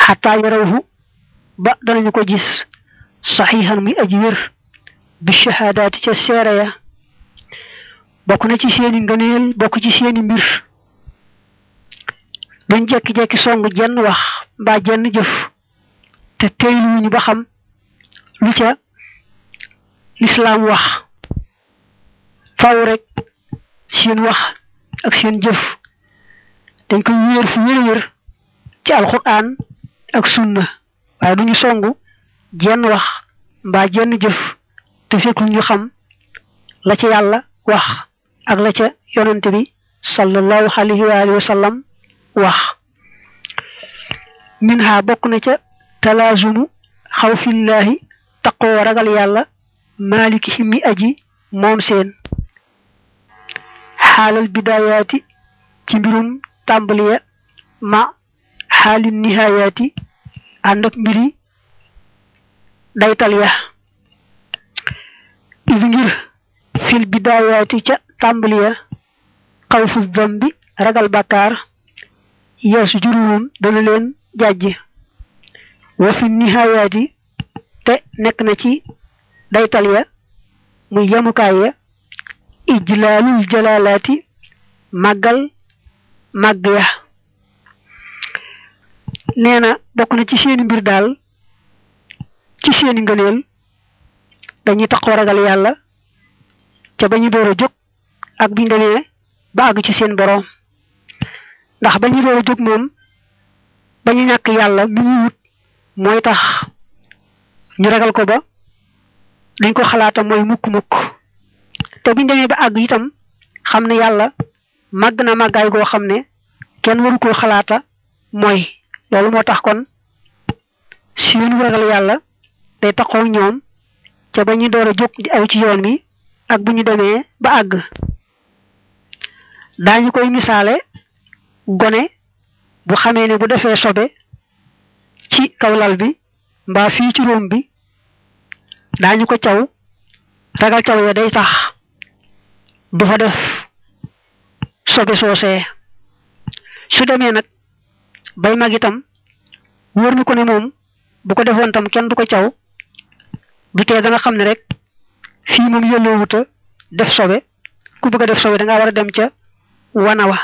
xataa yarawhu ba danañu ko gis saxiixan muy aji wér bi shahaadaati ca seere ya bokk na ci seeni ngëneel bokk ci seeni mbir duñ jekki-jekki song jenn wax mbaa jenn jëf te teyluwuñu ba xam lu ca lislaam wax faw rek seen wax ak seen jëf dañ koy wéer fu wér wér ci alquran ak sunna waaye duñu songu jenn wax mbaa jenn jëf te fekkul ñu xam la ca yàlla wax ak la ca yonante bi sallallahu alayhi wa alihi wa sallam wax min ha bokk na ca talaazumu xawfillaahi taqoo ragal yàlla maaliki himmi aji moom seen xaalal bidaayaati ci mbirum tàmbaliya ma xaalin nihayaati ànd ak mbiri daytal ya is ngir fil bidaayaati ca tàmbaliya xawfu dambi ragal bàkkaar yeesu juruwum dana leen jàjj wa fi nihayaati te nekk na ci daytal ya muy yemukaay ya ijlaalul jalaalaati màggal màgg ya nee na bokk na ci seeni mbir daal ci seeni ngëneel dañuy taxaw ragal yàlla ca ba ñu door a jóg ak biñ demee ba àgg ci seen boroom ndax ba ñu door a jóg moom ba ñu ñàkk yàlla mi ñu wut mooy tax ñu ragal ko ba dañ ko xalaata mooy mukk-mukk te biñ demee ba àgg itam xam ne yàlla màgg na màggaay goo xam ne kenn waru koo xalaata mooy loolu moo tax kon seenu ragal yàlla day taxaw ñoom ca ba ñu door a jóg di aw ci yoon wi ak bu ñu demee ba àgg daañu koy misaale gone bu xamee ne bu defee sobe ci kaw lal bi mbaa fii ci róom bi daañu ko caw ragal caw ya day tax du fa def sobe soosee su demee nag bay mag itam wóor na ko ne moom bu ko defoon tam kenn du ko caw du tee da nga xam ne rek fii moom yelloowuta def sobe ku bëgg a def sobe da nga war a dem ca wana wa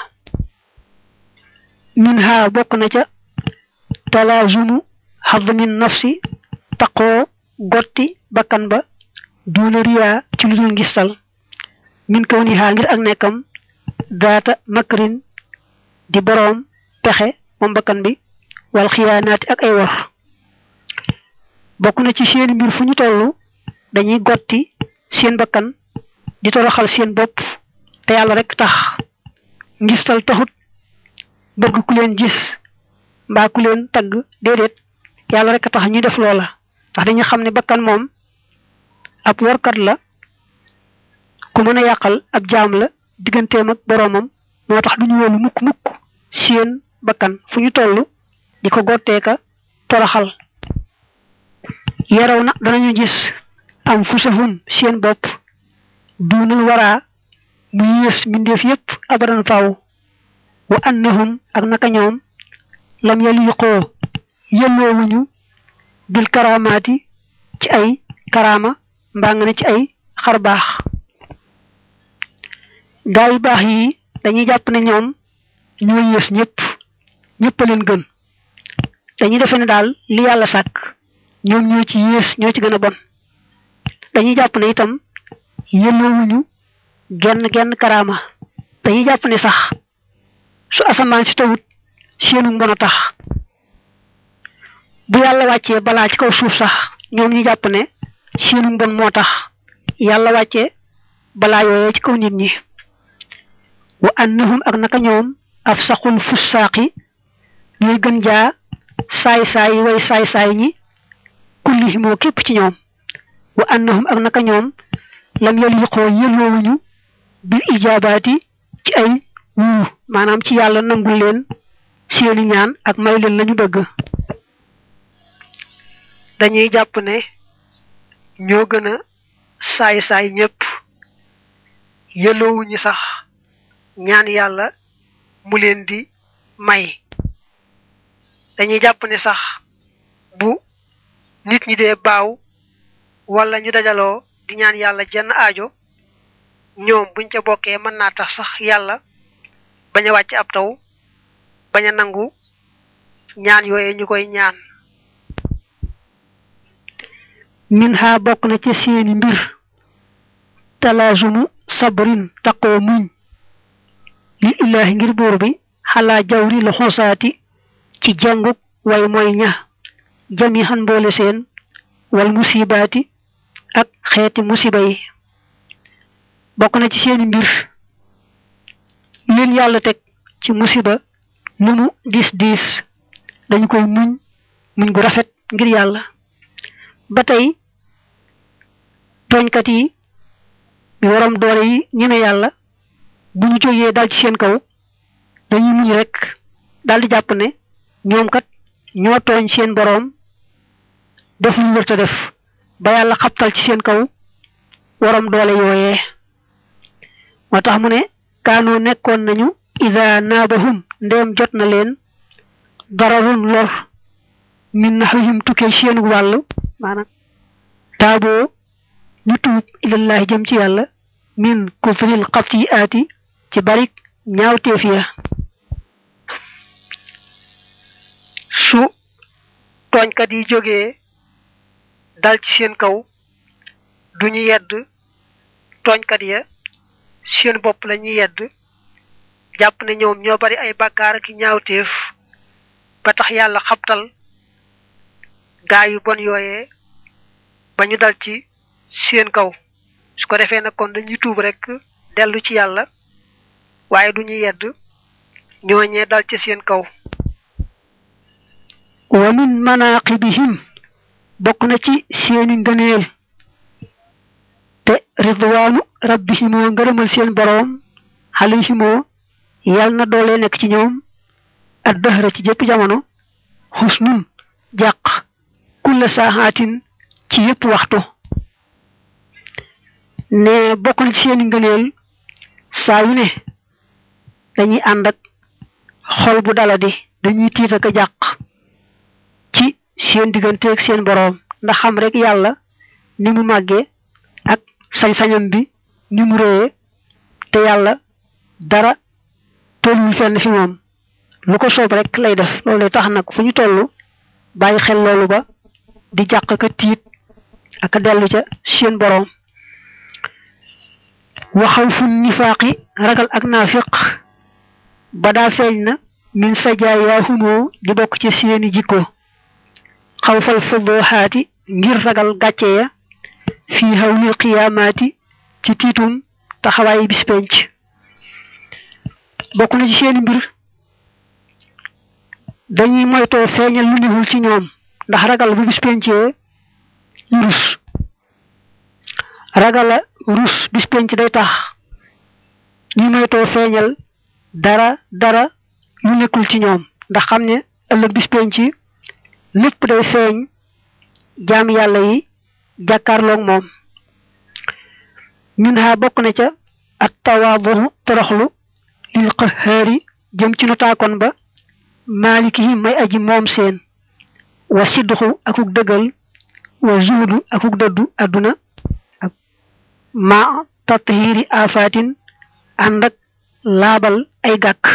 min ha bokk na ca talaazumu xadmin nafsi taqoo gotti bakkan ba duuna riyaa ci lu dul ngistal min kaw ni haa ngir ak nekkam daata makrin di boroom pexe moom bakkan bi wal xiyaanaati ak ay wor bokk na ci seen mbir fu ñu toll dañuy gotti seen bakkan di toroxal seen bopp te yàlla rek tax ngistal taxut bëgg ku leen gis mbaa ku leen tagg déedéet yàlla rek tax ñuy def loola ndax dañu xam ne bakkan moom ab workat la ku mën a yàqal ab jaam la digganteem ak boroomam moo tax duñu wóolu mukk mukk seen bakkan fu ñu toll di ko gotteeka toroxal yaraw na danañu gis am fusahum seen bopp duunal waraa mu yées mbindeef yépp abadan faw wa annahum ak naka ñoom lam yaliqoo yelloowuñu bil karamaati ci ay karama mbaa nga ne ci ay xar baax gaa yu baax yi dañuy jàpp ne ñoom ñoo yées ñëpp ñëpp a leen gën dañuy defe ne daal li yàlla sàkk ñoom ñoo ci yées ñoo ci gën a bon dañuy jàpp ne itam yelloowuñu genn genn karaama dañuy jàpp ne sax su asamaan si tawut seenu mbon a tax bu yàlla wàccee balaa ci kaw suuf sax ñoom ñu jàpp ne seenu mbon moo tax yàlla wàccee balaa yooyee ci kaw nit ñi wa annahum ak naka ñoom af saxul fussaaqi ñooy gën jaa saay-saay way saay-saay ñi kullihimoo képp ci ñoom wa annahum ak naka ñoom lam yaliqoo yelloowuñu bil ijaabaati ci ay wuu maanaam ci yàlla nangul leen seeni ñaan ak may leen lañu bëgg dañuy jàpp ne ñoo gën a saay-saay ñépp yelloowuñu sax ñaan yàlla mu leen di may dañuy jàpp ne sax bu nit ñi dee baaw wala ñu dajaloo di ñaan yàlla jenn aajo ñoom buñ ca bokkee mën naa tax sax yàlla bañ a wàcc ab taw bañ a nangu ñaan yooye ñu koy ñaan min ha bokk na ci seeni mbir talaazumu sabrin taqoo muñ li illaahi ngir buur bi xalaa jawri lu xosaati ci jànguk way mooy ña jami xan mboole seen wal musibaati ak xeeti musiba yi bokk na ci seeni mbir leen yàlla teg ci musiba lu mu diis diis dañu koy muñ muñ gu rafet ngir yàlla ba tey tooñkat yi bi waram doole yi ñeme yàlla bu ñu jógee dal ci seen kaw dañuy muñ rek dal di jàpp ne ñoom kat ñoo tooñ seen boroom def lu wërta def ba yàlla xabtal ci seen kaw waram doole yooyee moo tax mu ne kaanoo nekkoon nañu ida naabahum ndeem jot na leen dararun lor min naxwihim tukkee seenu wàll maanaam taaboo ñu tuub ilallahi jëm ci yàlla min kusril xatiaati ci barik ñaawteef ya su tooñkat yi jógee dal ci seen kaw duñu yedd tooñkat ya seen bopp la ñuy yedd jàpp ne ñoom ñoo bari ay bàkkaar ak ñaawteef ba tax yàlla xabtal gaa yu bon yooyee ba ñu dal ci seen kaw su ko defee nag kon dañuy tuub rek dellu ci yàlla waaye du ñu yedd ñooñee dal ci seen kaw wa min manaqibihim bokk na ci seeni ngëneel te ridwaanu rabbihimoo ngërëmal seen boroom alayhimoo yal na doole nekk ci ñoom ad dëhra ci jëpp jamono xusnun jàq kulla saaxaatin ci yépp waxtu ne bokk na ci seeni ngëneel saa yu ne dañuy ànd ak xol bu daladi dañuy tiit ak a jàq ci seen digganteeg seen boroom ndax xam rek yàlla ni mu màggee ak sañ-sañam bi ni mu réyee te yàlla dara tolluwul fenn fi moom lu ko soob rek lay def loolu tax nag fu ñu toll bàyyi xel loolu ba di jàq ka tiit ak a dellu ca seen boroom waxaw fu nifaaqi ragal ak naafiq ba daa feeñ na min sajaayahumoo di bokk ci seeni jikko xaw fal fuduxaati ngir ragal gàcce ya fii hawlil qiyaamaati ci tiitum taxawaayi bis penc bokk na ci seeni mbir dañuy moytoo feeñal lu newul ci ñoom ndax ragal bu bis pencee ñu rus ragala rus bis penc day tax ñu moytoo feeñal dara dara lu nekkul ci ñoom ndax xam ne ëllëg bis penc lépp day feeñ jaam yàlla yi jàkkaarloog moom min ha bokk na ca at tawaaduhu toroxlu lil qahaari jëm ci notaakoon ba maalikihim may aji moom seen wa sidduxu akuk dëggal wa zuhudu akuk dëddu adduna ma tathiiri afaatin ànd ak laabal ay gàkk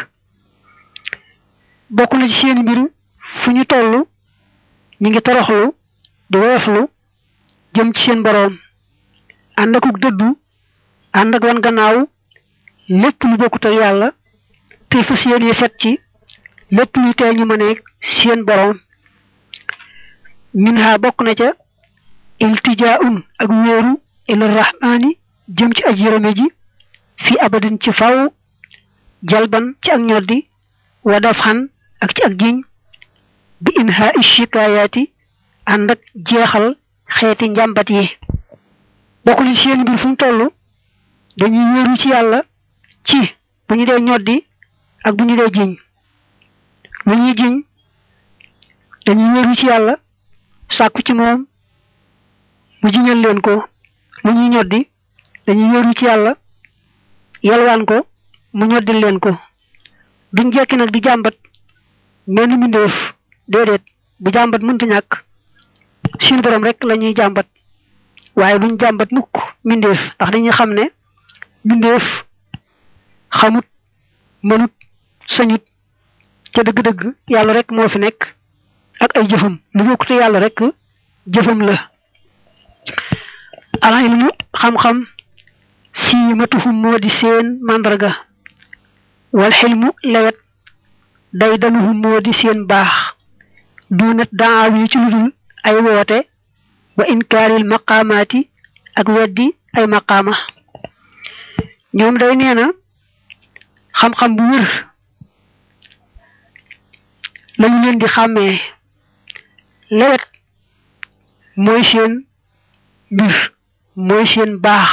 bokk na ci seen mbir fu ñu toll ñi ngi toroxlu di woyoflu jëm ci seen boroom ànd akuk dëddu ànd ak wan gannaaw lépp lu bokkut ak yàlla te fas yéene set ci lépp luy tee ñu mëneeg seen boroom min ha bokk na ca iltijaun ak wéeru ila rahmaani jëm ci aj yërëme ji fi abadin ci faw jalban ci ak ñoddi wa daf xan ak ci ak jiñ bi inha ishikayaati ànd ak jeexal xeeti njàmbat yi bokk na ci seen mbir fu mu toll dañuy wéeru ci yàlla ci bu ñu dee ñoddi ak bu ñu dee jiñ lu ñuy jiñ dañuy wéeru ci yàlla sàkku ci moom mu jiñal leen ko lu ñuy ñoddi dañuy wéeru ci yàlla yalwaan ko mu ñoddil leen ko duñ jekki nag di jàmbat menn mbindeef déedéet bu jàmbat mënta ñàkk suñu borom rek la ñuy jàmbat waaye duñ jàmbat mukk mbindeef ndax dañuy xam ne mbindeef xamut mënut sañut ca dëgg-dëgg yàlla rek moo fi nekk ak ay jëfam lu bokkute yàlla rek jëfam la alxilmu xam-xam siimatuhum moo di seen màndarga wal xilmu lewet day danuhum moo di seen baax duunat daaw yi ci ludul ay woote wa inkaaril maqaamaati ak weddi ay maqaama ñoom day nee na xam-xam bu wér lañu leen di xàmmee lewet mooy seen mbir mooy seen baax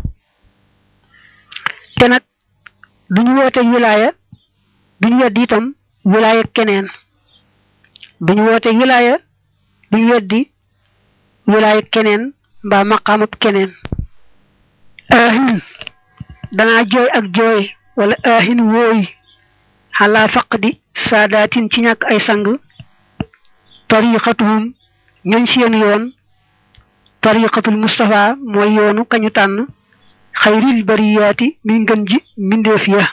te nag duñu woote wilaaya duñu weddi itam wilaaya keneen duñu woote wilaaya duñu weddi wilaaya keneen mbaa maqaamab keneen aahin danaa jooy ak jooy wala aahin wooy xalaa faqdi saadaatin ci ñàkk ay sang tariqatuhum ñooñ seen yoon tariqatul Mustafa mooy yoonu kañu tànn xayril bariyaati mi ngën ji mbindeef ya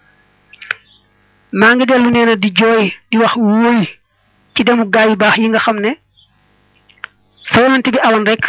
maa ngi dellu nee na di jooy di wax wóoy ci demu gaay yu baax yi nga xam ne fa yonent bi awoon rek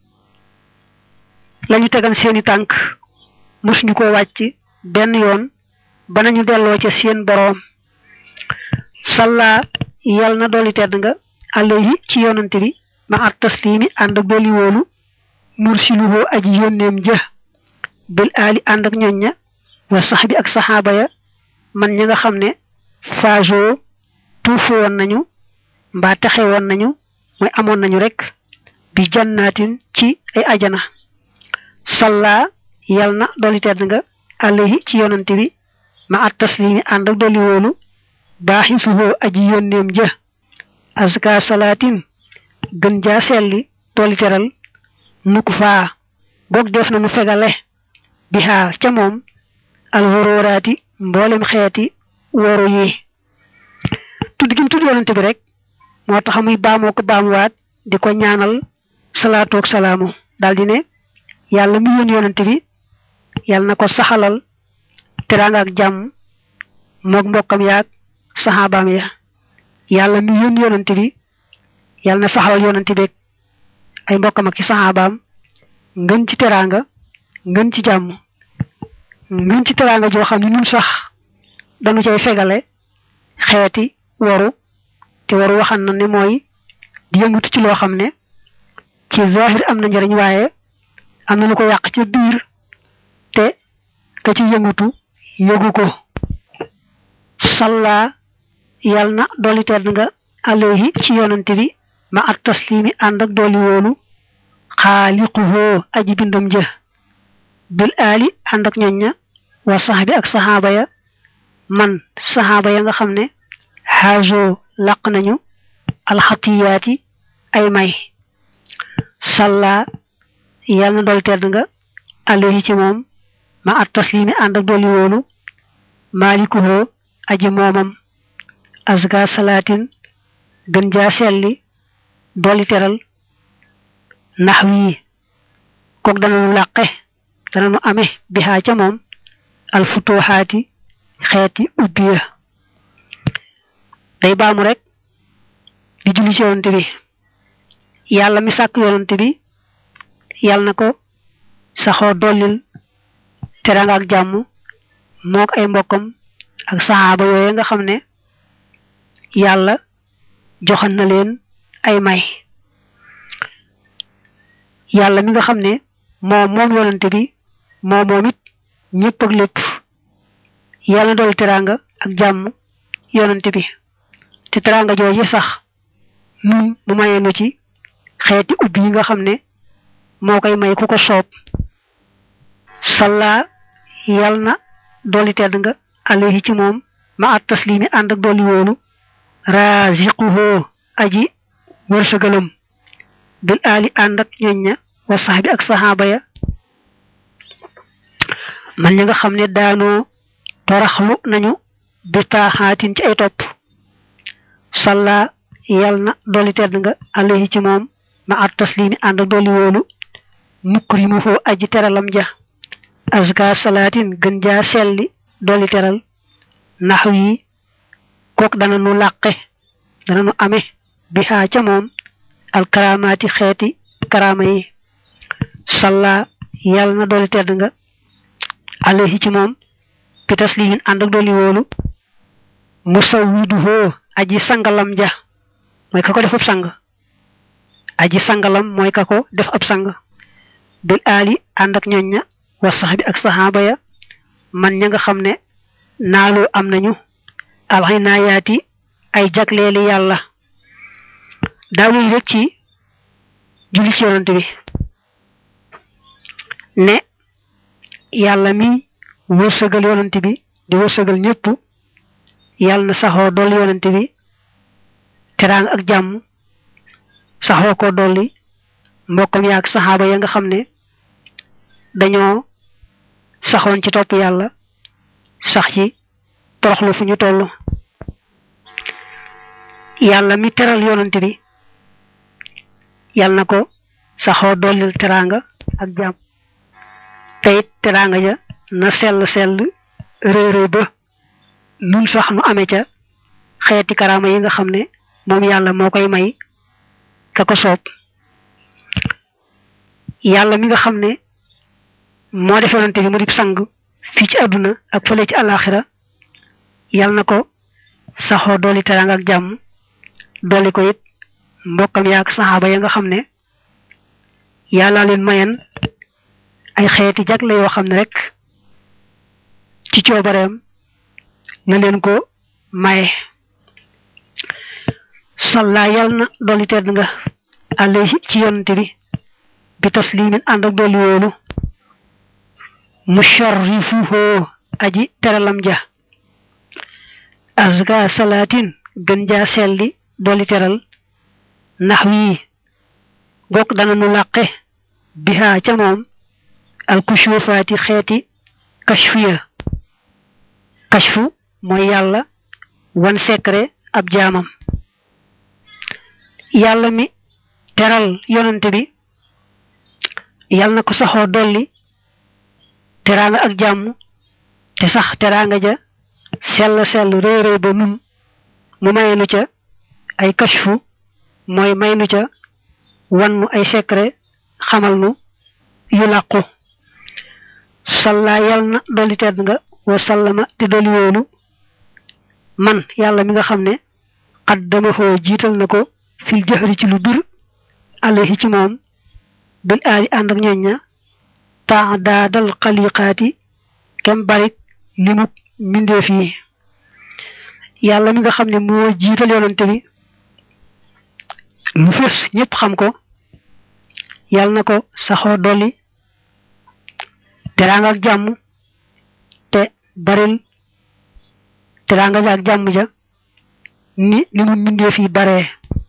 lañu tegan seeni tànk mosuñu ko wàcc benn yoon ba nañu delloo ca seen boroom salla yal na dolli tedd nga alayhi ci yonante bi ma at taslimi ànd ak dolli wóolu mursiluhu aji yónneem jë bil aali ànd ak ñoñ ña wa sax bi ak saxaaba ya man ñi nga xam ne fajo tuufu woon nañu mbaa texe woon nañu mooy amoon nañu rek bi jannaatin ci ay ajana salla yal na dolli tedd nga alayhi ci yonante bi ma at taslimi ànd ak dolli wóolu baaxi suhoo aji yónneem jë azka salaatin gën jaa selli dolli teral nukk faa goog def na nu fegale bihaa ca moom alxororaati mboolem xeeti woru yi tudd gi mu tudd yonante bi rek moo tax muy baamoo ko baamuwaat di ko ñaanal salaatoog salaamu daldi ne yàlla mu yónni yonante bi yàlla na ko saxalal teraanga ak jàmm moog mbokkam yaag saxaabaam ya yàlla mi yónni yonante bi yàlla na saxalal yonante bi ay mbokkam ak ci saxaabaam ngën ci teraanga ngën ci jàmm ngën ci teraanga joo xam ne ñun sax dañu cay fegale xeeti waru te waru waxan na ne mooy di yëngatu ci loo xam ne ci zahir am na njariñ waaye am na lu ko yàq ci biir te ka ci yëngatu yëgu ko salla yal na dolli tedd nga alayhi ci yonante bi ma at taslimi ànd ak dolli wóolu xaaliquhoo aji bindam jë bil aali ànd ak ñoñ ña wa saxbi ak saxaaba ya man saxaaba ya nga xam ne xaajo laq nañu alxatiyaati ay may salla yal na dolli tedd nga alayhi ci moom ma at taslimi ànd ak dolli wóolu maalikuhoo aji moomam azga salaatin gën jaa selli dolli teral nax wii kook dananu làqe dananu ame bihaa ca moom alfutuhaati xeeti ubbiya day baamu rek di julli ci yonante bi yàlla mi sàkk yonante bi yàlla na ko saxoo dollil teranga ak jàmm mook ay mbokkam ak saxaaba yooye nga xam ne yàlla joxan na leen ay may yàlla mi nga xam ne moom moom yonante bi moom moom it ñëpp ak lépp yàlla dool teraanga ak jàmm yonante bi te teraanga jooju sax nun mu mayee nu ci xeeti ubbi yi nga xam ne moo koy may ku ko soob salla yàlla na dooli tedd nga alayhi ci moom ma at taslimi ànd ak dooli wóolu raziquhu aji wërsëgalam bil aali ànd ak ñoñ ña wa saxbi ak saxaaba ya man ñi nga xam ne daanoo toraxlu nañu bi taaxaatin ci ay topp salla yal na dolli tedd nga alayhi ci moom ma at taslimi ànd ak dolli wóolu mukrimuhu aji teralam ja azka salaatin gën jaa selli dolli teral naxw yi kook dana nu làqe dana nu ame bihaa ca moom alkaramaati xeeti karama yi salla yàlla na dolli tedd nga alayhi ci moom bi taslimin ànd ak dolli wóolu musawwiduhoo aji sangalam ja mooy ka ko def ab sang aji sangalam mooy ka ko def ab sang bil aali ànd ak ñoñ ña wa sax bi ak saxaaba ya man ña nga xam ne naaloo am nañu alxinaayaati ay jagleeli yàlla daawuy rek ci julli ci yonante bi ne yàlla mi wërsëgal yonante bi di wërsëgal ñëpp yàlla na saxoo dolli yonante bi teraang ak jàmm saxoo ko dolli mbokkam yaak saxaaba ya nga xam ne dañoo saxoon ci topp yàlla sax ci toroxlu fu ñu toll yàlla mi teral yonante bi yàlla na ko saxoo dollil teraanga ak jàmm teyit teraanga ja na sell sell réeré ba nun sax nu amee ca xeeti karaama yi nga xam ne moom yàlla moo koy may ka ko soob yàlla mi nga xam ne moo def yonante bi mu di sang fii ci àdduna ak fële ci àllaaxira yàlla na ko saxoo dolli teraanga ak jàmm dolli ko it mbokkam yaak saxaaba ya nga xam ne yàlla leen mayen ay xeeti jagle yoo xam ne rek ci coobareem na leen ko maye salla yàlla na dolli tedd nga alayhi ci yonante bi bi taslimin ànd ak dolli wóolu musharrifuhu aji teralam ja azga salaatin gën jaa selli dolli teral nax wii gokk dana nu làqe bihaa ca moom alkushufaati xeeti kashfiya kashfu mooy yàlla wan secret ab jaamam yàlla mi teral yonante bi yàlla na ko saxoo dolli teraanga ak jàmm te sax teraanga ja sell sell réeréy ba nun mu mayenu ca ay kashfu mooy may nu ca wan nu ay secret xamal nu yu làqu salla yàlla na dolli tedd nga wa sallama te dolli wóolu man yàlla mi nga xam ne xaddama xoo jiital na ko fil jëxëri ci lu bir alayhi ci moom bil aali ànd ak ñooñ ña taa daadal xaliqaati kem barik limuk mbindeef yi yàlla mi nga xam ne moo jiital yonante bi lu fës ñëpp xam ko yàlla na ko saxoo dolli teraanga ak jàmm te baril teraanga ja ak jàmm ja ni ni mu mbindeef yi baree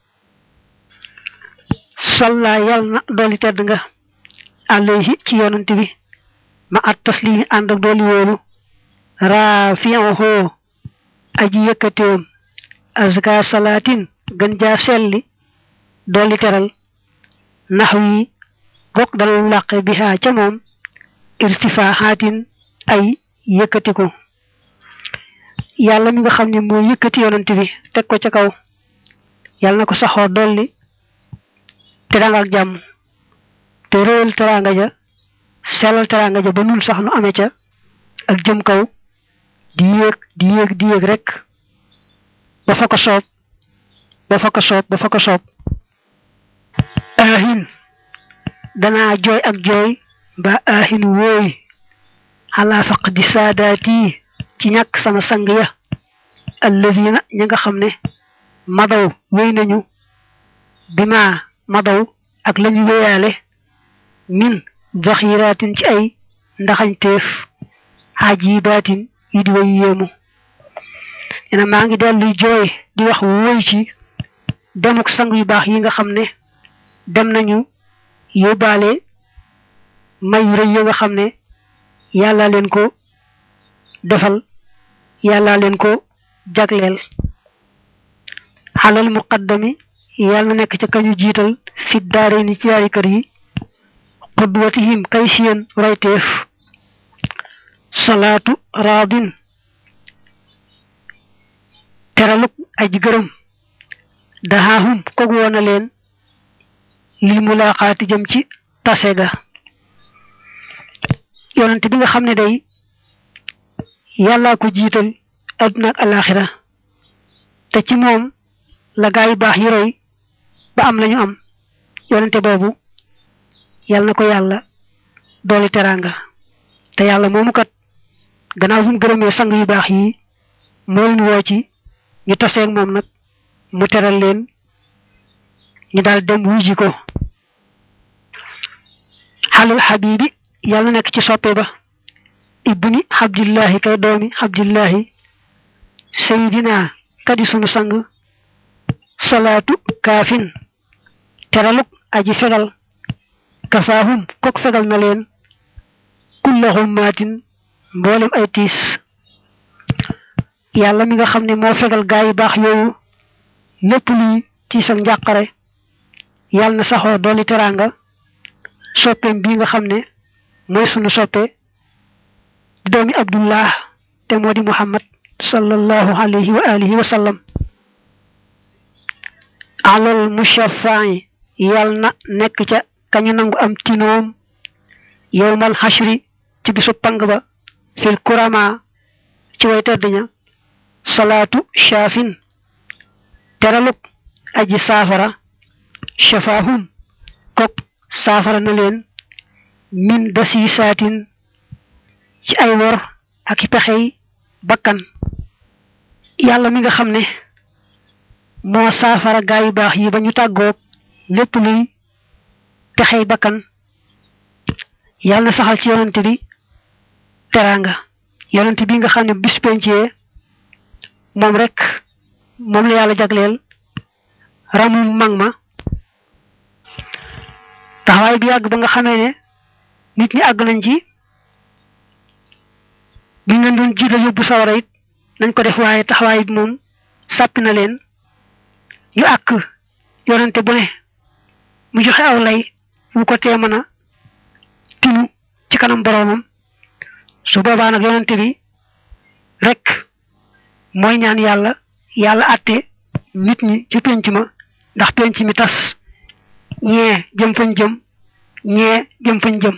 salla yàlla na dolli tedd nga alayhi ci yonante bi ma at taslimi ànd ak dolli wóolu raafi'uhu aji yëkkateem azka salaatin gën jaa selli dolli teral nax wi gokk dana làqe bihaa ca moom irtifaaxaatin ay yëkkatiku yàlla mi nga xam ne moo yëkkati yonante bi teg ko ca kaw yàlla na ko saxoo dolli teraanga ak jàmm te réel teraanga ja sellal teraanga ja ba nun sax nu amee ca ak jëm kaw di yéeg di yéeg di yéeg rek ba fa ko soob ba fa ko soob ba fa ko soob aahin danaa jooy ak jooy mbaa aahin wooy xalaa faq di saadaati ci ñàkk sama sang ya allazina ñi nga xam ne madaw wéy nañu bi ma madaw ak lañu wéyaale min zaxiraatin ci ay ndaxañteef xaajibaatin yu di way yéemu ena maa ngi delluy jooy di wax wóoy ci demuk sang yu baax yi nga xam ne dem nañu yóbbaale may yu rëy yi nga xam ne yàlla leen ko defal yàlla leen ko jagleel xalal muqaddami yàlla na nekk ca kañu jiital fi daare ni ci yaari kër yi qudwatihim kay siyen royteef salaatu raadin teraluk aji gërëm dahaahum kog woona leen lil mulaqaati jëm ci tase ga yonent bi nga xam ne day yàllaa ko jiital adduna ak alaxira te ci moom la gaa yu baax yi roy ba am lañu am yonente boobu yàlla na ko yàlla dooli teraanga te yàlla moomu kat gannaaw bu mu gërëmee sang yu baax yi moo leen woo ci ñu taseeg moom nag mu teral leen ñu daal dem wuji ko xalal xabibi yàlla nekk ci soppe ba ibni abdillahi kay doomi abdillahi sayidina kadi sunu sang salaatu kaafin teraluk aji fegal kafaahum kok fegal na leen kullahum maatin mboolem ay tiis yàlla mi nga xam ne moo fegal gaa yu baax yooyu lépp luy tiis ak njàqare yàlla na saxoo dooli teraanga soppeem bii nga xam ne mooy sunu soppe di doomi abdullah te moo di muhammad sallallahu alayhi wa alihi wa sallam alal mushaffa'i yàlla na nekk ca kañu nangu am tinoom yowmal xashri ci bisu pang ba fil kurama ci way tedd ña salaatu shaafin teraluk aji saafara shafaahum kok saafara na leen min dasi saatin ci ay wor ak i pexey bakkan yàlla mi nga xam ne moo saafara gaa yu baax yi ba ñu tàggoog lépp luy pexey bakkan yàlla na saxal ci yonante bi teraanga yonante bi nga xam ne bis pencee moom rek moom la yàlla jagleel ramum mag ma taxawaay bi yàgg ba nga xamee ne nit ñi àgg nañ ci bi ngeen doon jiital yóbbu sawara it nañ ko def waaye taxawaay bi moom sàppi na leen ñu àkk yonante bu ne mu joxe aw lay wu ko tee mën a tinu ci kanam boroomam su boobaa nag yonante bi rek mooy ñaan yàlla yàlla àtte nit ñi ci penc ma ndax penc mi tas ñee jëm fañ jëm ñee jëm fañ jëm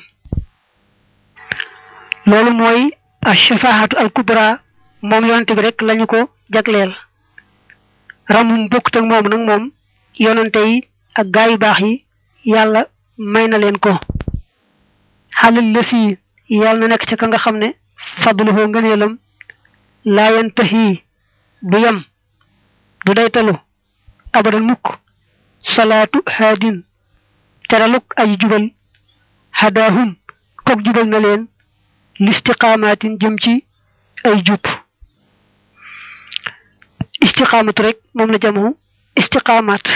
loolu mooy ash-shafaahatu al-kubra moom yonante bi rek lañu ko jagleel ramum bokkut ak moom nag moom yonante yi ak gaa yu baax yi yàlla may na leen ko xalal la si yàlla na nekk ca ka nga xam ne fadluhu ngëneelam laa yantahi du yem du daytalu abadan mukk salaatu haadin teraluk ay jubal hadaahum kook jubal na leen listiqaamaatin jëm ci ay jub istiqaamatu rek moom la jamu istiqaamaat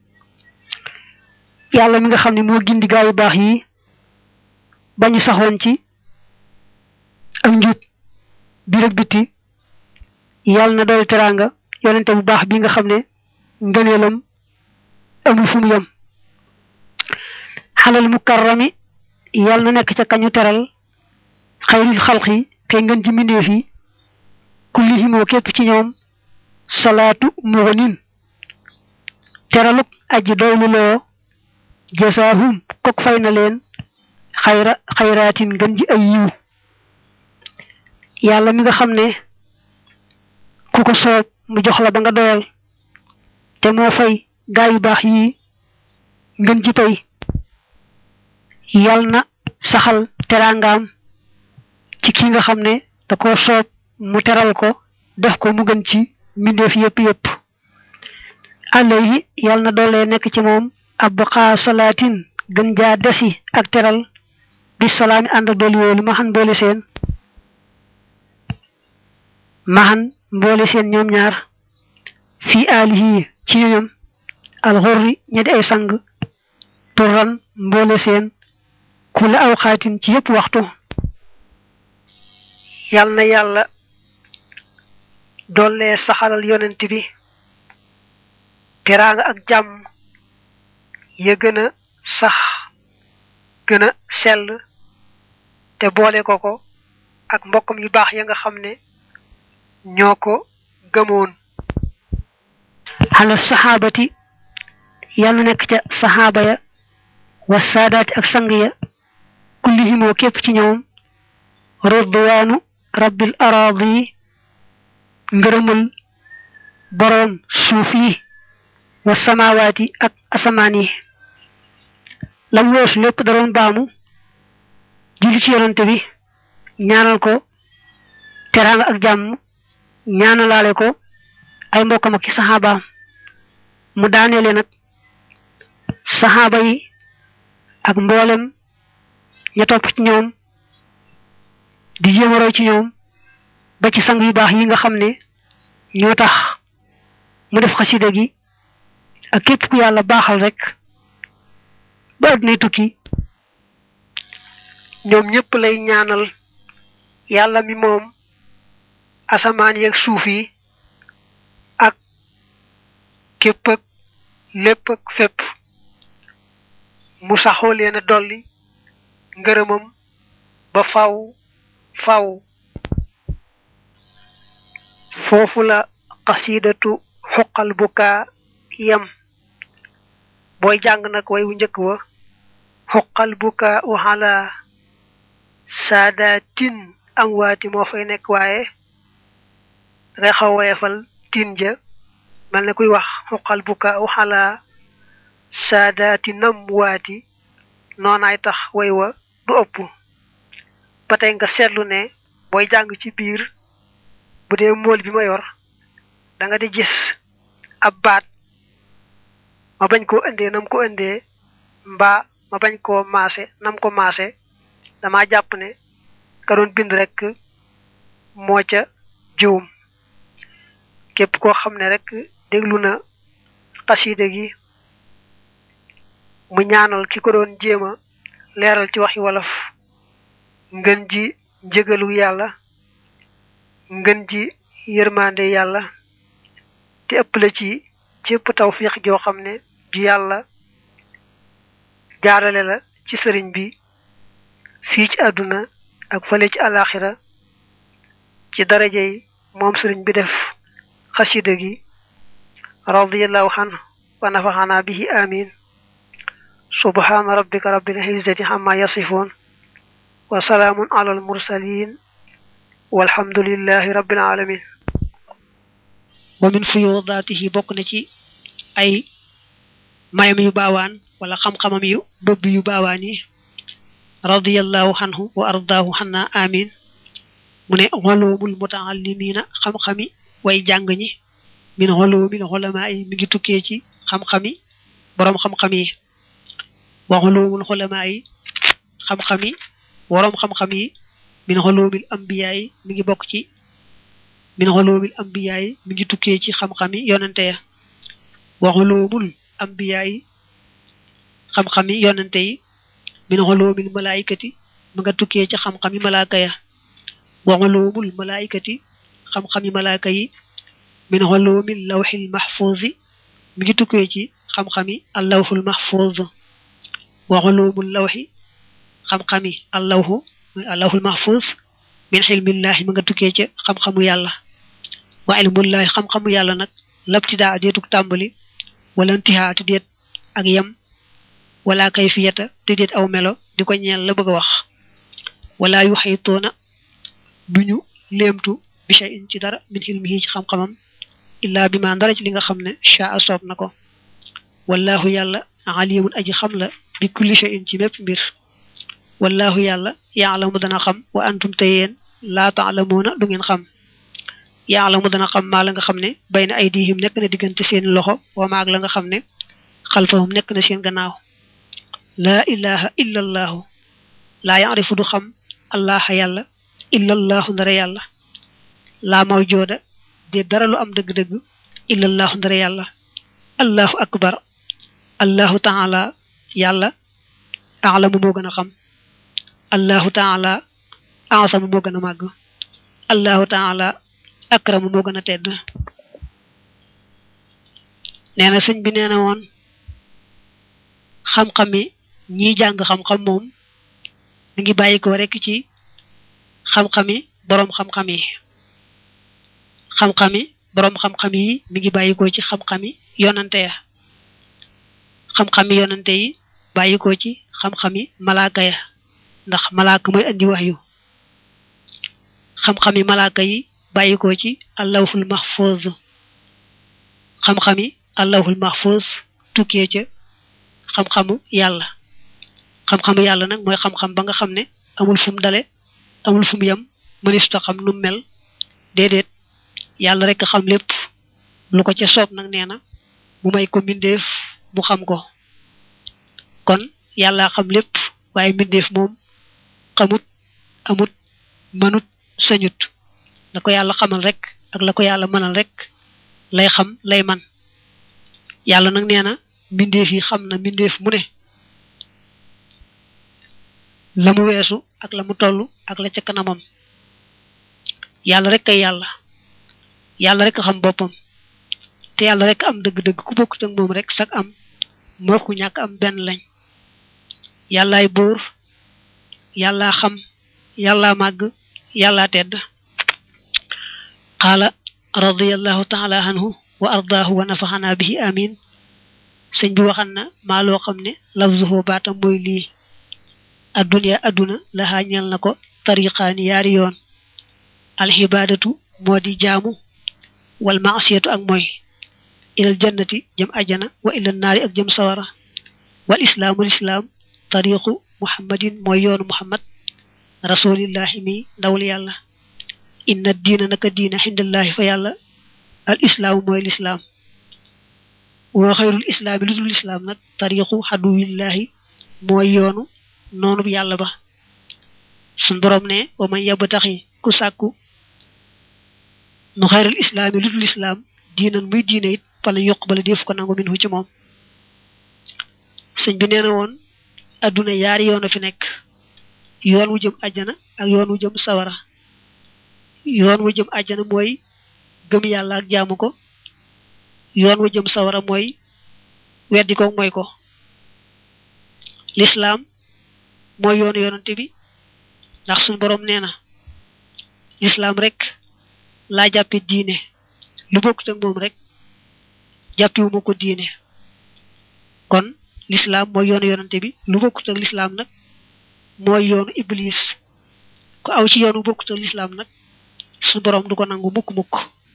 yàlla mi nga xam ne moo gindi gaa yu baax yi bañu saxoon ci ak njub biir ak biti yàlla na dool teraanga yonente bu baax bi nga xam ne ngëneelam amul fu mu yem xalal mukarrami yàlla na nekk ca kañu teral xayril xalqi kay ngën ci mbindeef yi kullihimoo képp ci ñoom salaatu muxnin teraluk aji doylu loo jasaahum kok fay na leen xayra xayraatin ngën ji ay yiw yàlla mi nga xam ne ku ko soob mu jox la ba nga doyal te moo fay gaa yu baax yi ngën ji pay yàlla na saxal teraangaam ci ki nga xam ne da ko soob mu teral ko def ko mu gën ci mbindeef yépp yépp alayhi yàlla na doole nekk ci moom abqa salaatin gën jaa desi ak teral bi salaami ànd dooli woolu maxan mboole seen maxan mboole seen ñoom ñaar fii alihi ci ñoñam alxurri ña di ay sang turran mboole seen kula aw xaatin ci yépp waxtu yàlla na yàlla doole saxalal yonent bi teraanga ak jàmm ya gën a sax gën a sell te boole ko ko ak mbokkam yu baax ya nga xam ne ñoo ko gëmoon ala saxaabati yàlla nekk ca saxaaba ya wa saadaati ak sang ya kullihimoo képp ci ñoom ridwaanu rabbil araadi ngërëmal boroom suuf yi wa samaawaati ak asamaan yi lam weesu lépp da doon baamu julli ci yonante bi ñaanal ko teraanga ak jàmm ñaanalaale ko ay mbokkam ak ci saxaabaam mu daaneele nag saxaaba yi ak mboolem ña topp ci ñoom di jéem a roy ci ñoom ba ci sang yu baax yi nga xam ne ñoo tax mu def xasida gi ak képp ku yàlla baaxal rek ba addunay tukki ñoom ñëpp lay ñaanal yàlla mi moom asamaan yeeg suuf yi ak képp ak lépp ak fépp mu saxoo leen a dolli ngërëmam ba faw faw foofu la xasidatu xuqal bukaa yam booy jàng nag way wu njëkk wa xuqal bukaa u xala saadatin amwaati moo fay nekk waaye dangay xaw woyefal tin ja mel ne kuy wax xuqal bukaa u xala saadaati namwaati noonaay tax way wa du ëpp ba tey nga seetlu ne booy jàng ci biir bu dee mool bi ma yor da nga di gis ab baat ma bañ koo indee nam ko indee mbaa ma bañ koo maase nam ko maase dama jàpp ne ka doon bind rek moo ca juum képp koo xam ne rek déglu na xasida gi mu ñaanal ki ko doon jéem a leeral ci waxi wolof ngën ji njëgalu yàlla ngën ji yërmande yàlla te ëpp la ci cépp tawfiix joo xam ne ju yàlla jaarale la ci sëriñ bi fii ci àdduna ak fële ci alaxira ci daraja yi moom sëriñ bi def xasida gi radiyallahu anhu wa nafaxana bihi amin subhana rabbika rabbil izzati amma yasifun wa salaamun ala al mursalin walhamdulillahi rabbil alamin wa min fuyudaatihi bokk na ci ay mayam yu baawaan wala xam-xamam yu bëbb yu baawaan yi radiyallahu anhu wa ardaahu xanna amin mu ne xoloomul mutaallimina xam-xami way jàng ñi min xoloomil xolamaa yi mi ngi tukkee ci xam-xami boroom xam-xam yi wa xoloomul xolamaa yi xam-xami boroom xam-xam yi min xoloomil ambiyaa yi mi ngi bokk ci min xoloomil ambiyaa yi mi ngi tukkee ci xam-xami yonante ya wa xoloomul ambiyaa yi xam-xami yonante yi min xoloomil malaayikati mi nga tukkee ci xam-xami malaaka ya wa xoloomul malaayikati xam-xami malaaka yi min xoloomil lawxil maxfuuzi mi ngi tukkee ci xam-xami allawxul maxfuuz wa xoloomul lawxi xam-xami allawxu allahul mahfuz min xilmillahi ma nga tukkee ca xam-xamu yàlla wa ilmullahi xam-xamu yàlla nag labtidaa deetuk tàmbali wala intihaa te deet ak yem wala kayfiyata te deet aw melo di ko ñeel la bëgg a wax wala yu xaytoona duñu léemtu bi shay'in ci dara min xilmihi ci xam-xamam illaa bi ma ndara ci li nga xam ne shaa soob na ko wallahu yàlla alimun aji xam la bi kulli shay'in ci mépp mbir wallahu yàlla yaalamu dana xam wa antum te yéen laa taalamuuna du ngeen xam yaalamu dana xam maa la nga xam ne bayna aydihim nekk na diggante seen loxo wa maag la nga xam ne xalfahum nekk na seen gannaaw laa ilaha illa allaahu laa yaarifu du xam allaha yàlla illa allaahu ndara yàlla laa mawjooda de dara lu am dëgg-dëgg illa allaahu ndara yàlla allahu akbar allahu taala yàlla aalamu moo gën a xam allahu taala asamu moo gën a màgg allahu taala akramu moo gën a tedd nee na sëñ bi nee na woon xam-xami ñiy jàng xam-xam moom mi ngi bàyyi ko rekk ci xam-xami boroom xam-xam yi xam-xami boroom xam-xam yi mi ngi bàyyi ko ci xam-xami yonante ya xam-xami yonante yi bàyyi ko ci xam-xami malaaka ya ndax malaaka mooy andi wax yu xam-xami malaaka yi bàyyi ko ci allahul mahfuz xam-xami allahul mahfuz tukkee ca xam-xamu yàlla xam-xamu yàlla nag mooy xam-xam ba nga xam ne amul fu mu dale amul fu mu yem mënistuta xam nu mel déedéet yàlla rek xam lépp lu ko ca soob nag nee na mu may ko mbindeef mu xam ko kon yàlla xam lépp waaye mbindeef moom xamut amut mënut sañut la ko yàlla xamal rek ak la ko yàlla mënal rek lay xam lay man yàlla nag nee na mbindeef yi xam na mbindeef mu ne la mu weesu ak la mu toll ak la ca kanamam yàlla rek kay yàlla yàlla rek xam boppam te yàlla rek am dëgg-dëgg ku bokkut ak moom rek sax am moo ku ñàkk am benn lañ yàllaay buur yàllaa xam yàllaa màgg yàllaa tedd qaala radiyallahu taala anhu wa ardaahu wa nafaxanaa bihi amin sëñ bi waxan na maa loo xam ne lafzuhu baatam mooy lii adduniya adduna laxaa ñel na ko tariqaani yaari yoon alxibaadatu moo di jaamu wal maasiyatu ak mooy ilal jannati jëm ajana wa ilal naari ak jëm sawara wal islaamu lislaam tariqu muhammadin mooy yoonu muhammad rasulillahi mi ndawul yàlla inna diina naka diina xindallahi fa yàlla al islaamu mooy lislaam wa xayrul islaami lu dul islaam nag tariqu xaduwillahi mooy yoonu noonu yàlla ba sun borom ne wa man yabtaxi ku sàkku nu xayrul islaami lu dul islaam diinan muy diine it fala yuqbala def ko nangu minhu ci moom sëñ bi nee na woon adduna yaari yoon a fi nekk yoon wu jëm àjjana ak yoon wu jëm sawara yoon wu jëm àjjana mooy gëm yàlla ak jaamu ko yoon wu jëm sawara mooy weddi ko mooy ko lislaam mooy yoonu yonante bi ndax suñu borom nee na lislaam rek laa jàppe diine lu bokkut ak moom rek jàppiwuma ko diine kon lislaam mooy yoonu yonante bi lu bokkut ak lislaam nag mooy yoonu iblis ku aw ci yoonu bokkut ak lislaam nag suñu borom du ko nangu mukk mukk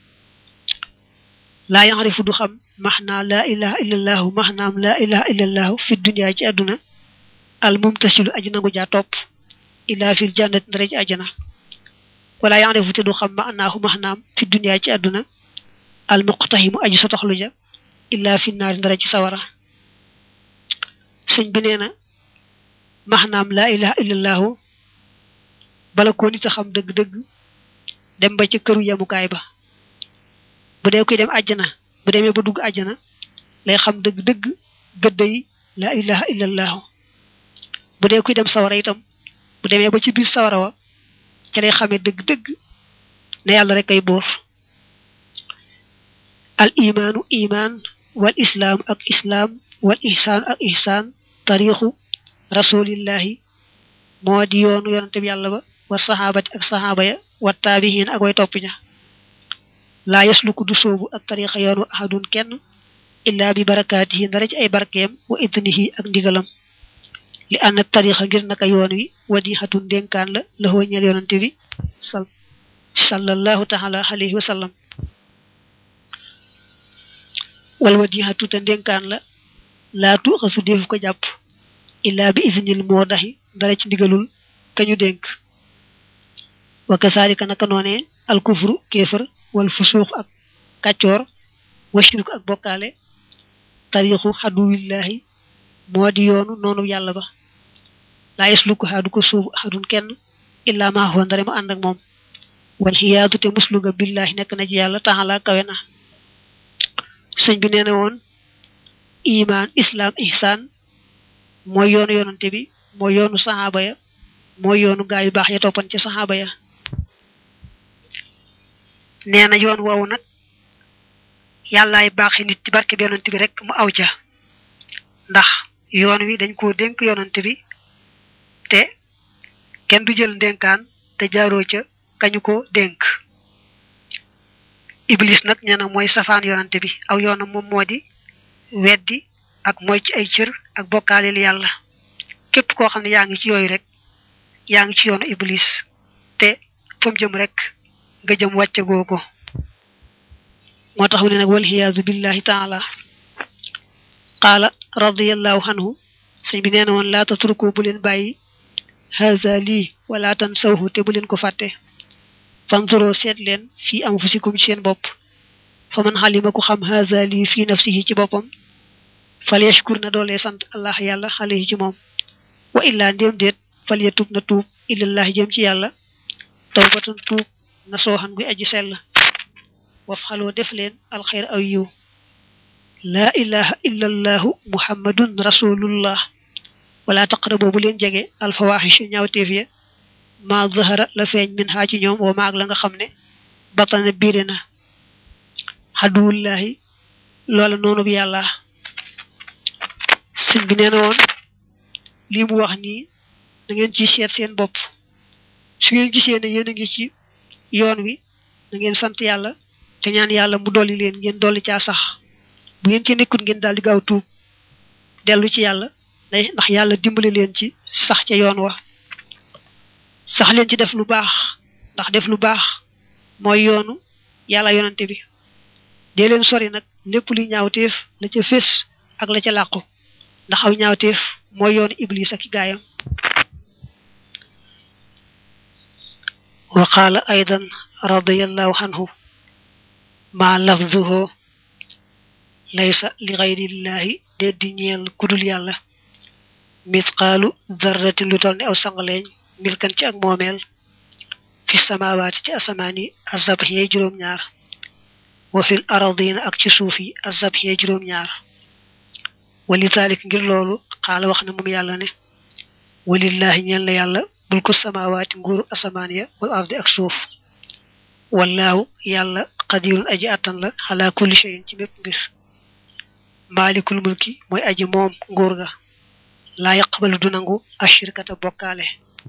laa yaxrifu du xam maxnaa laa ilaha illallahu maxnaam laa ilaha illallahu fi dunya ci àdduna al mumtasilu aji nangu jaa topp illa fil jannati ndara ci àjjana wala yaxrifu te du xam maxnaahu maxnaam fi dunya ci àdduna al muqtahimu aji sotoxlu ja illa fi naari ndara ci sawara sëñ bi nee na maxnaam laa ilaha illallahu bala koo nit a xam dëgg-dëgg dem ba ca këru yemukaay ba bu dee kuy dem àjjana bu demee ba dugg àjjana lay xam dëgg-dëgg gëdd yi laa ilaha illallahu bu dee kuy dem sawara itam bu demee ba ci biir sawara wa ca lay xamee dëgg-dëgg ne yàlla rek ay boor al imaanu imaan wal islaam ak islaam wal ihsaan ak ihsaan tariixu rasulillahi moo di yoonu yonante bi yàlla ba wa saxaabati ak saxaaba ya wa taabihiin ak way topp ña laa yasluku du soobu ak tariixa yoonu ahadun kenn illaa bi barakaatihi ndara ci ay barkeem wa idnihi ak ndigalam li ànd tariixa ngir naka yoon wi wadixatun dénkaan la la xoo ñeel yonante bi sallallahu taala alayhi wa sallam wal wadixatu te dénkaan la laa tuuxasu defu ko jàpp illaa bi isnil moo daxi ndara ci ndigalul kañu dénk wa kasaalika naka noonee alkufru kéefër wal fusuux ak kàccoor wa shirku ak bokkaale tariixu xaduwillahi moo di yoonu noonu yàlla ba laa yasluku xaadu ko suubu axadun kenn illaa maa huwa ndare mu ànd ak moom wal xiyaadu te musluga billahi nekk na ci yàlla taxala kawe na sëñ bi nee na woon imaan islaam ihsaan mooy yoonu yoonante bi mooy yoonu saxaaba ya mooy yoonu gaa yu baax ya toppan ci saxaaba ya nee na yoon woowu nag yàllaay baaxi nit ci barke bi yonent bi rek mu aw ca ndax yoon wi dañ koo dénk yonent bi te kenn du jël ndénkaan te jaaroo ca kañu ko dénk iblis nag nee na mooy safaan yonante bi aw yoonam moom moo di weddi ak mooy ci ay cër ak bokkaaleel yàlla képp koo xam ne yaa ngi ci yooyu rek yaa ngi ci yoonu iblis te fam jëm rek nga jëm wàcce googu moo tax mu ne nag walxiyaadu billahi taala qaala radiallahu anhu sëñ bi nee na woon laa tatruku bu leen bàyyi haza lii wala tan sawhu te bu leen ko fàtte fanzuro seet leen fii anfusikum ci seen bopp fa man xalima ku xam haza lii fii nafsihi ci boppam fal yashkur na doolee sant allah yàlla alayhi ci moom wa illaa ndéem déet fal yatub na tuub ilallahi jëm ci yàlla tawbatan tuub na sooxan guy aji sell waf xaloo def leen alxayr aw yiw laa ilaha illa allahu muhammadun rasulullah wala taqraboo bu leen jege alfawaxisha ñaawteef ya ma zahara la feeñ min xaa ci ñoom wa maag la nga xam ne batana biire na xaduwullahi loola noonu bi yàlla sëñ bi nee na woon lii mu wax nii da ngeen ci seet seen bopp su ngeen gisee ne yéen a ngi ci yoon wi da ngeen sant yàlla te ñaan yàlla mu dolli leen ngeen dolli caa sax bu ngeen ci nekkut ngeen daal di gaaw tuub dellu ci yàlla day ndax yàlla dimbali leen ci sax ca yoon wa sax leen ci def lu baax ndax def lu baax mooy yoonu yàlla yonante bi dee leen sori nag lépp luy ñaawteef la ca fés ak la ca làqu ndax aw ñaawteef mooy yoonu iblis ak i gaayam wa qaala aydan radiallahu anhu ma lafzuhu laysa li gayrillahi déet di ñeel kudul yàlla mithqaalu darratin lu toll ne aw sangaleeñ milkan ci ak moomeel fi samawaati ci asamaan yi azabx yey juróom-ñaar wa fil aradina ak ci suuf yi azabx yey juróom-ñaar wali taalik ngir loolu xaala wax na moom yàlla ne walillahi ñeel na yàlla mulku samawaati nguuru asamaan ya wal ardi ak suuf wallaahu yàlla qadirun aji attan la xalaa kulli shay'in ci mépp mbir maalikul mulki mooy aji moom nguur ga laa yaqbalu du nangu ashirkata bokkaale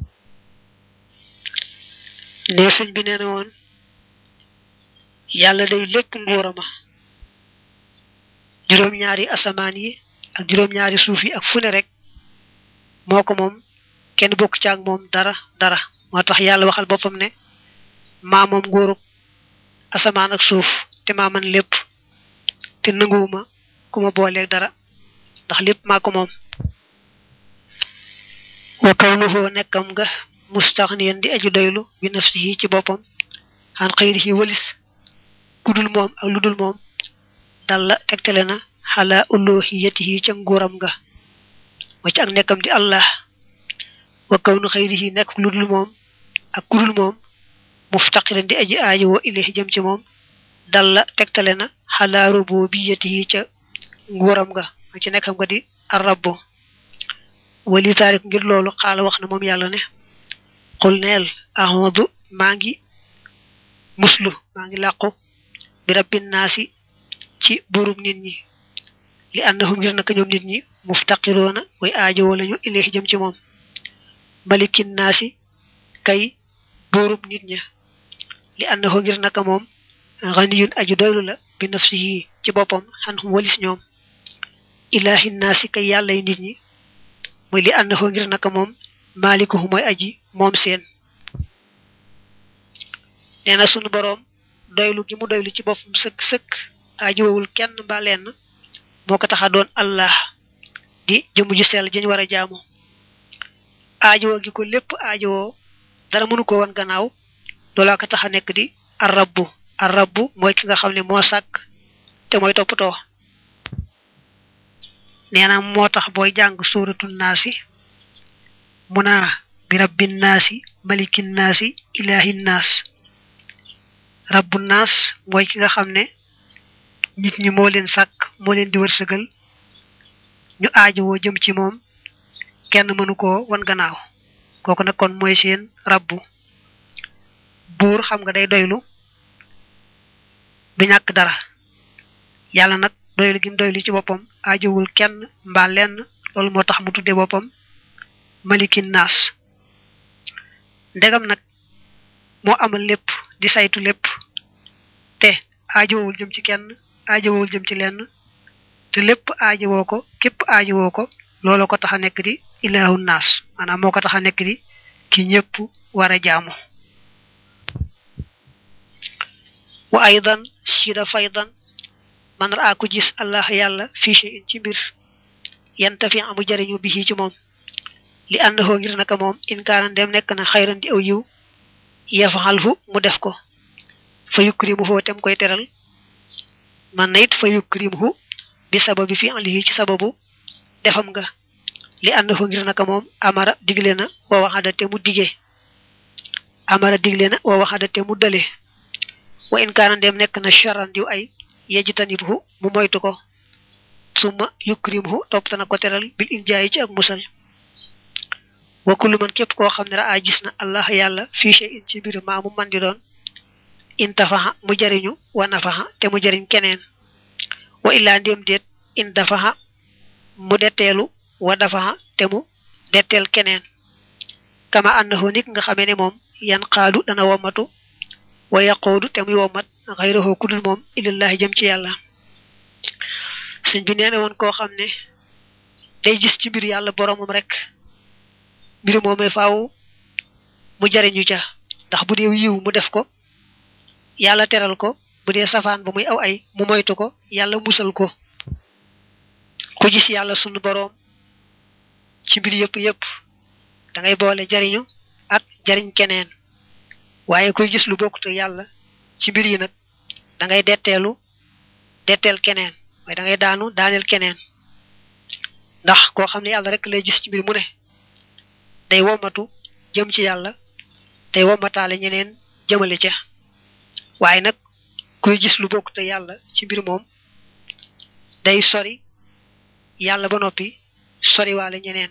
ne sëñ bi nee na woon yàlla day lépp nguurama juróom-ñaari asamaan yi ak juróom-ñaari suuf yi ak fu ne rek moo ko moom kenn bokk ci ak moom dara dara moo tax yàlla waxal boppam ne maa moom nguurug asamaan ak suuf te maa man lépp te nanguwuma ku ma booleeg dara ndax lépp maa ko moom wa kawnuhu nekkam nga mustaxniyan di aju doylu bi nafsihi ci boppam xan xëyrihi walis kudul moom ak ludul moom dalla tegtale na xala uluhiyatihi ca nguuram nga wa ci ak nekkam di allah wa kawnu xëyrihi nekk ludul moom ak kudul moom muftaqiran di aji aajo woo ilayhi jëm ci moom dalla tegtale na xala rububiyatihi ca nguuram nga wa ci nekkam nga di arrabbu wali taalik ngir loolu xaala wax na moom yàlla ne xul neel ahmadu maa ngi muslu maa ngi làqu bi rabbin naasi ci buurub nit ñi li annahum ngir naka ñoom nit ñi muftaqiroona way aajowoo lañu ilayhi jëm ci moom malikin naasi kay buurub nit ña li annahu ngir naka moom ganiyun aju doylu la bi nafsihi ci boppam xan xum walis ñoom ilahi naasi kay yàllay nit ñi muy li annahu ngir naka moom maalikuhu mooy aji moom seen nee na sunu boroom doylu gi mu doylu ci boppam sëkk sëkk aajowul kenn mbaa lenn moo ko tax a doon allah di jëmu ju sell jëñ war a jaamu aajowoo gi ko lépp aajowoo dara mënu ko woon gannaaw loolaa ko tax a nekk di arrabbu arrabbu mooy ki nga xam ne moo sàkk te mooy toppatoo nee na moo tax booy jàng suuratu naasi mu naa bi rabbin naasi malikin naasi ilahin naas rabbu naas mooy ki nga xam ne nit ñi moo leen sàkk moo leen di wërsëgal ñu aajowoo jëm ci moom kenn mënu koo wan gannaaw kooku nag kon mooy seen rabbu buur xam nga day doylu du ñàkk dara yàlla nag doylu gi mu doylu ci boppam aajowul kenn mbaa lenn loolu moo tax mu tudde boppam malikin naas ndegam nag moo amal lépp di saytu lépp te aajowul jëm ci kenn aajowul jëm ci lenn te lépp aajowoo ko képp aajowoo ko loolu ko tax a nekk di ilaahu naas maanaam moo ko tax a nekk di ki ñëpp war a jaamu wa aydan sida faydan man raa ku gis allah yàlla fii shay'in ci mbir yantafi amu jariñu bi ci moom li àndahoo ngir naka moom in kaana dem nekk na xayran di aw yiw yafaxalhu mu def ko fa yukrimuhu tem koy teral man na it fa yukrimuhu bi sababi fi alihi ci sababu defam nga li àndahoo ngir naka moom amara digle na wa waxada te mu dige amara digle na wa waxada te mu dale wa in kaana dem nekk na charan diw ay yejtanibhu mu moytu ko summa yukrimuhu topp tana ko teral bil injaayi ci ak musal wa kullu man képp koo xam ne raa gis na allah yàlla fii shay'in ci mbir maa mu man di doon intafaxa mu jariñu wa nafaxa te mu jariñ keneen wa illaa ndéem déet in dafaxa mu detteelu wa dafaxa te mu detteel keneen kama annahu nit nga xamee ne moom yan xaadu dana womatu wa yaqoodu te muy womat xayrahu kudul moom ilallahi jëm ci yàlla sëñ bi nee na woon koo xam ne day gis ci mbir yàlla boromam rek mbir moomee faaw mu jariñu ca ndax bu dee yiw mu def ko yàlla teral ko bu dee safaan ba muy aw ay mu moytu ko yàlla musal ko ku gis yàlla sunu boroom ci mbir yëpp yëpp da ngay boole jariñu ak jariñ keneen waaye kuy gis lu bokkut yàlla ci mbir yi nag da ngay detteelu detteel keneen waaye da ngay daanu daaneel keneen ndax koo xam ne yàlla rek lay gis ci mbir mu ne day womatu jëm ci yàlla day womataale ñeneen jëmale ca waaye nag kuy gis lu bokkut yàlla ci mbir moom day sori yàlla ba noppi sori waale ñeneen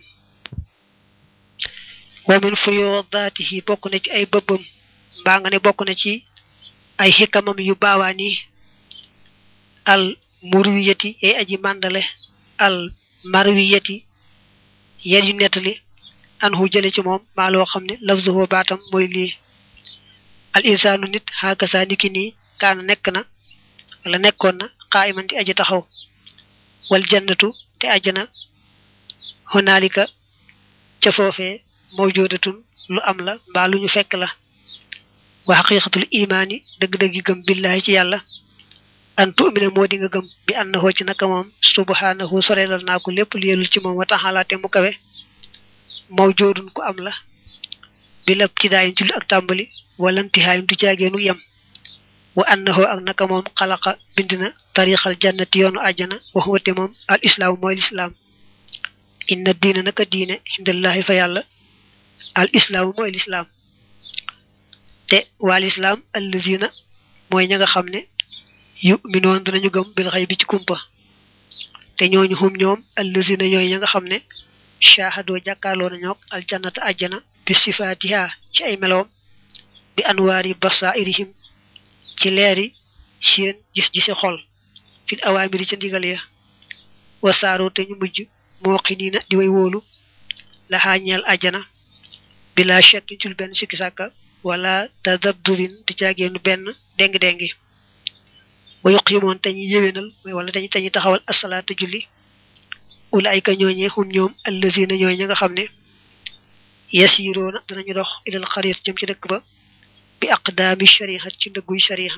wa min fuyudaatihi bokk na ci ay bëbbam mbaa nga ne bokk na ci ay xikamam yu baawaan yi al murwiyati yay aji màndale al marwiyati yen yu nettali an hu jële ci moom maa loo xam ne lafzuhu baatam mooy lii al insaanu nit xaakasa niki nii kaana nekk na wala nekkoon na qaa'iman di aji taxaw wal jannatu te ajjana hunaalika ca foofee mawjudatun lu am la mbaa lu ñu fekk la wa xaqiqatul imaani dëgg-dëgg gëm billahi ci yàlla an tu'mina moo di nga gëm bi annahu ci naka moom subhanahu sorelal naa ko lépp lu yelul ci moom wa taxala te mu kawe mawjoodun ku am la bi la ci daayin ci lu ak tàmbali wala intihaayin du jaageenu yem wa annahu ak naka moom xalaqa bind na tariqal jannati yoonu àjjana wax wate moom al islaamu mooy lislaam inna diina naka diine indallahi fa yàlla al islaamu mooy lislaam te waa lislaam allazina mooy ña nga xam ne yu minoon dinañu gëm bil xay bi ci kumpa te ñooñu xum ñoom allazina ñooy ña nga xam ne shahadoo jàkkaarloo nañook aljannata àjjana bi sifaatiha ci ay meloom bi anwaari basairihim ci leeri seen gis-gisi xol fil awaamiri ca ndigal ya wasaaroo te ñu mujj moo xiniina di way wóolu la xaañeel àjjana bila shakkin cul benn sikki sàkka wala tadabdurin di jaageenu benn déng-déngi wa yuqimoon te ñu yéwénal mooy wala dañu te ñu taxawal asalaatu julli ulaayka ñooñee xum ñoom allazina ñooy ña nga xam ne yasiroona danañu dox ilal xarit jëm ci dëkk ba bi aqdaami shariha ci ndëgguy shariha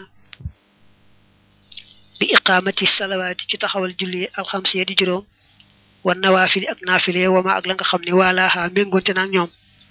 bi iqaamati salawaati ci taxawal julli alxamsiya di juróom wa nawaafili ak naafile wama ak la nga xam ne waalaaha méngoonte naag ñoom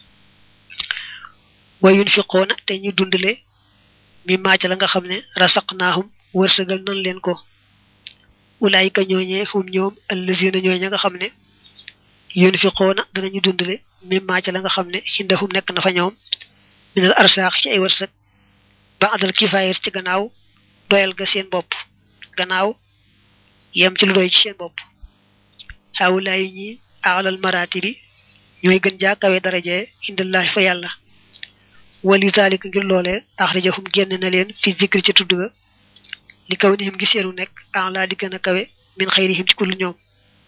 wa yunfiqoona te ñu dundale mi maac la nga xam ne rasaqnaahum wërsëgal nan leen ko ulaayika ñooñee hum ñoom allazina ñooy ña nga xam ne yunfiqoona danañu dundale mi maac la nga xam ne xindahum nekk na fa ñoom minal arsaax ci ay wërsëg ba adal kifaayir ci gannaaw doyal ga seen bopp gannaaw yem ci lu doy ci seen bopp xawulaayi ñi alal maraati bi ñooy gën jaa kawe daraje indallahi fa yàlla wali zalika ngir loolee axrajahum génn na leen fi zikri ci tudd ga li kaw nihim gi seenu nekk en laa di gën a kawe min xayrihim ci kullu ñoom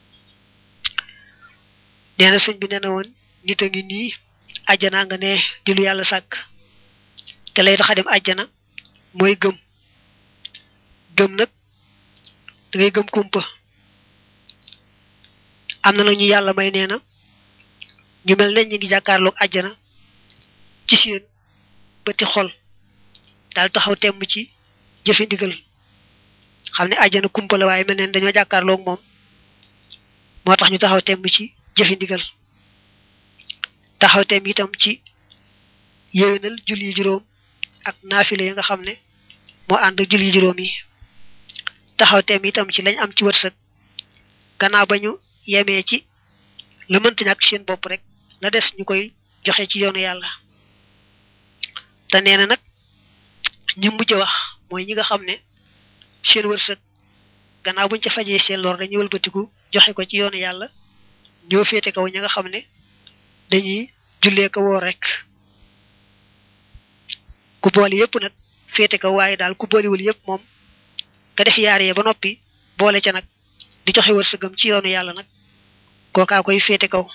nee na sëñ bi nee na woon nit a ngi nii àjjanaa nga ne di lu yàlla sàkk te lay tax a dem àjjana mooy gëm gëm nag da ngay gëm kumpa am na la ñu yàlla may nee na ñu mel ne ñu ngi jàkkaarloog àjjana ci seen bëti xol daal taxaw temm ci jëfe ndigal xam ne àjjana kumpa la waaye mel neen dañoo jàkkaarloog moom moo tax ñu taxaw temm ci jëfe ndigal taxaw temm itam ci yéwénal julli juróom ak naafile yi nga xam ne moo ànd julli juróom yi taxaw temm itam ci lañ am ci wërsëg gannaaw ba ñu yemee ci la mënta ñàkk seen bopp rek la des ñu koy joxe ci yoonu yàlla te nee na nag ñi mujj wax mooy ñi nga xam ne seen wërsëg gannaaw buñ ca fajee seen lor dañuy wëlbatiku joxe ko ci yoonu yàlla ñoo féete kaw ñi nga xam ne dañuy jullee ko woor rek ku boole yépp nag féete kaw waaye daal ku boolewul yépp moom nga def yaaree ba noppi boole ca nag di joxe wërsëgam ci yoonu yàlla nag kookaa koy féete kaw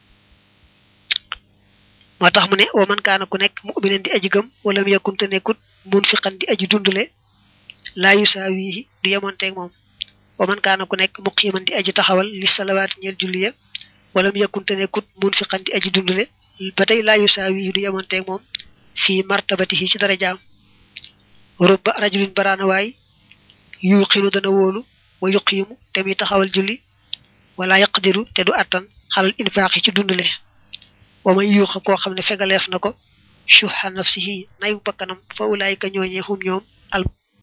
moo tax mu ne wa man kaana ku nekk mu'minan di aji gëm wala mu yakkunte nekkut munfiqan di aji dundule laa yusaawihi du yemonteeg moom wa man kaana ku nekk muqiman di aji taxawal li salawaati ñeel julli ya wala mu yakkunte nekkut munfiqan di aji dundule ba tey laa yusaawihi du yemonteeg moom fii martabatihi ci darajaam rubba rajulin baraana waay yuqinu dana wóolu wa yuqiimu te muy taxawal julli wala yaqdiru te du attan xalal infaaxi ci dundule wa man yuuxa koo xam ne fegaleef na ko shuha nafsihi nayu bakkanam fa ulaayika ñooñee hum ñoom al